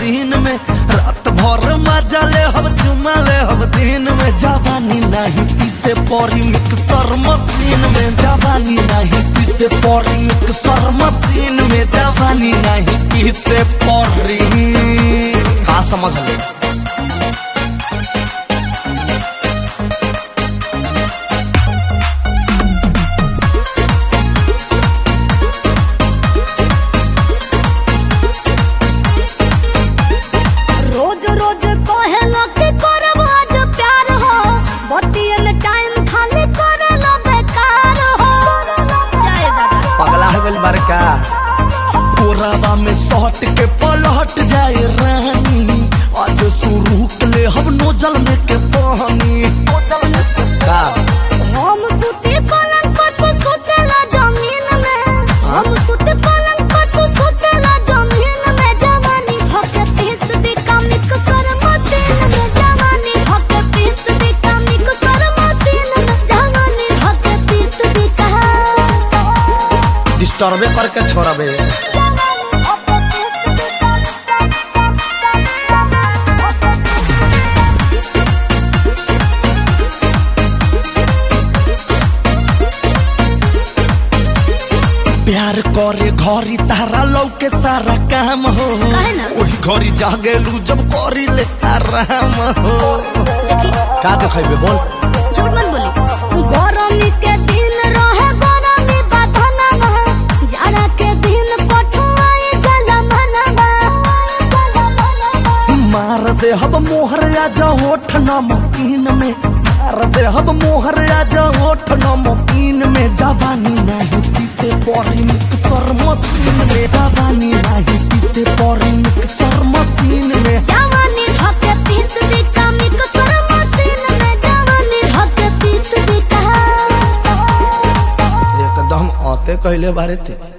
दिन में रात भर मजा ले हब चुमा ले हब दिन में जवानी नहीं पीसे परी मिक्सर मशीन में जवानी नहीं पीसे परी मिक्सर मशीन में जवानी नहीं पीसे परी हाँ समझ ले रोज रोज कहेला कि करब आज प्यार हो बतिये में टाइम खाली करेला बेकार हो जाए दादा पगला गल बड़का कोरावा में सट के पलट जाए रानी आज शुरू के ले हम नोजल में के पानी का हम सुते पलंग पर तू सुतेला जमीन में हम सुते पलंग पर तू सुतेला जमीन में जवानी भके पीस दी कमिक कर मशीन में जवानी भके पीस दी कमिक कर मशीन में जवानी भके पीस दी कहा डिस्टर्बे करके छोड़बे प्यार करे घरी तारा लौके सारा काम हो काहे ना? वही घरी जागेलू जब करी ले आराम हो देखी का देखेबे बोल झूठ मत बोली गरमी के दिन रहे गरमी बधना जाड़ा के दिन कठुआई जला मनवा मार दे हब मोहर आजा होठ नमकीन में मार दे हब मोहर आजा होठ नमकीन में जवानी नहीं पीसे परी मिक्सर मशीन में जवानी नहीं पीसे परी मिक्सर मशीन में जवानी धके पीस दी कमिक सर मशीन में जवानी धके पीस दी कहा एकदम आते कहले बारे थे